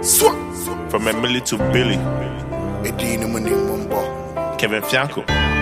Swa. From Emily to Billy, Edi ni mu ni mu mbɔ. Kevin Fianco.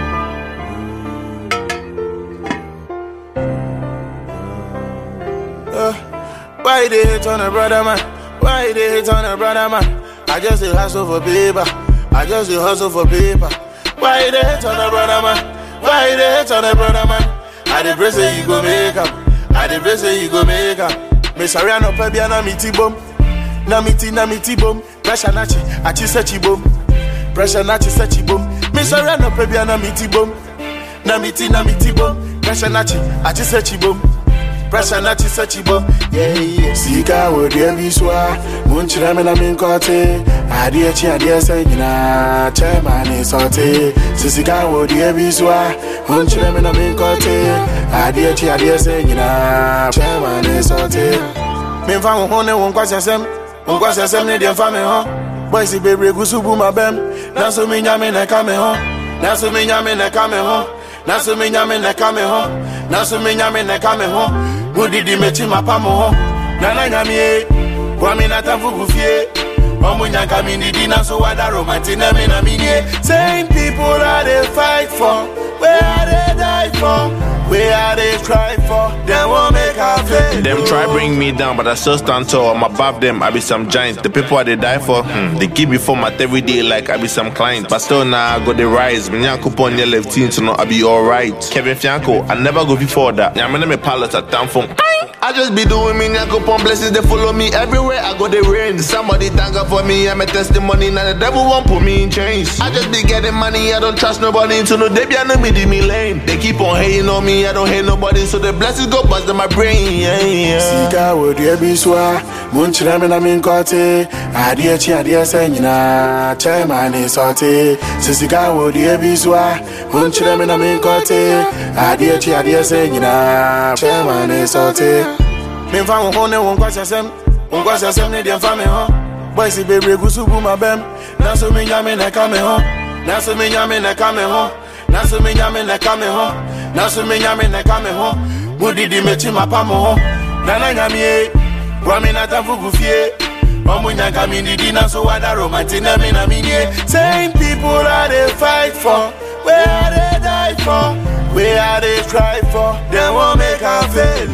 Why you dey hate on a brother man? Why you dey hate on a brother man? I just dey hustle for paper. I just dey hustle for paper. Why you dey hate on a brother man? Why you dey hate on a brother man? I dey pray say you go make am. I dey pray say you go make am. Me sorry I no pay bia na me ti bom. Na me ti na me ti bom. Pressure na chi, a chi se chi bom. Pressure na chi se chi bom. Me sorry I no pay bia na me ti bom. Na me ti na me ti bom. Pressure na chi, a chi se chi bom. Pressure na chi se chi bom. Yeah yeah. Sika wo dia bi so a, mun chira me na me nkote. Ade chi ade se nyina, chema ni sote. Sika wo dia bi so a, mun chira me na me nkote. Ade chi ade se nyina, chema ni sote. Me fa wo ho ne wo nkwasɛ sɛm. Wo nkwasɛ sɛm ne deɛ mfa me ho. Boys bebree gu so bu ma bɛm. Nanso me nyame na ɛka me ho. Nanso me nyame na ɛka me ho. Nanso me nyame na ɛka me ho. Nanso me nyame na ɛka me ho. Mudidi mekyi mapa mo ho. Nana nyame ye. Kwame na tamfo gu fie. Ɔmo nyanka mi didi nanso wada romanti na me na me nie. Same people I dey fight for. Where I dey die for. Where I dey cry for. Them won't make I fail. Them try bring me down, but I still stand tall. I'm above them. I be some giant. The people I they die for, hmm, they give me format every day like I be some client. But still now I go the rise. Me nyan coupon your left team to know I be alright. Kevin Fianco, I never go before that. Yeah, I'm me pilot at time from. I just be doing me nyan coupon blessings. They follow me everywhere. I go the rain. Somebody thank God for me. I'm a testimony. Now the devil won't put me in chains. I just be getting money. I don't trust nobody. To know they be an me me lane. They keep on hating on me. I don't hate nobody. So the blessings go bust in my brain. Yeah, yeah. Sika wo dua bi so a, mun kyerɛ me na me nkɔte. Adeɛ kyi adeɛ sɛ nyinaa, kyɛma ne sɔte. Sɛ sika wo dua bi so a, mun kyerɛ me na me nkɔte. Adeɛ kyi adeɛ sɛ nyinaa, kyɛma ne sɔte. Memfa wo ho ne wo nkɔhyɛsɛm, wo nkɔhyɛsɛm ne deɛ mfa me ho. Boys bebree gu so bu ma bɛm, nanso me nyame na ɛka me ho. Nanso me nyame na ɛka me ho. Nanso me nyame na ɛka me ho. Nanso me nyame na ɛka me ho. Mudidi mekyi mapa mo ho. Nana nyame ye, Kwame na tamfo gu fie. Ɔmo nyanka mi didi nanso wada romanti na me na me nie. Same people I dey fight for, where I dey die for, where I dey cry for. Them won't make I fail,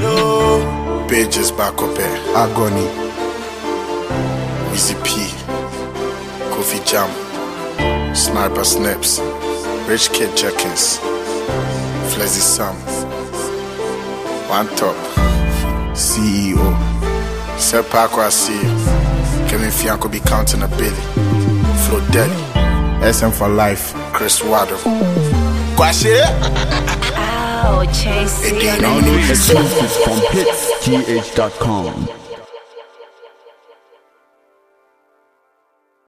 no. Pages back up here, Agony, Easy P, Kofi Jam, Sniper Snaps, Rich Kid Jenkins, Flezzy Sam, One Top, CEO, Sepa Kwasi, Kevin Fianco be counting a billy, Flo Deli, SM for Life, Chris Waddle. Kwasi! Ow, Chasey. Again, Download exclusives from hitsgh.com.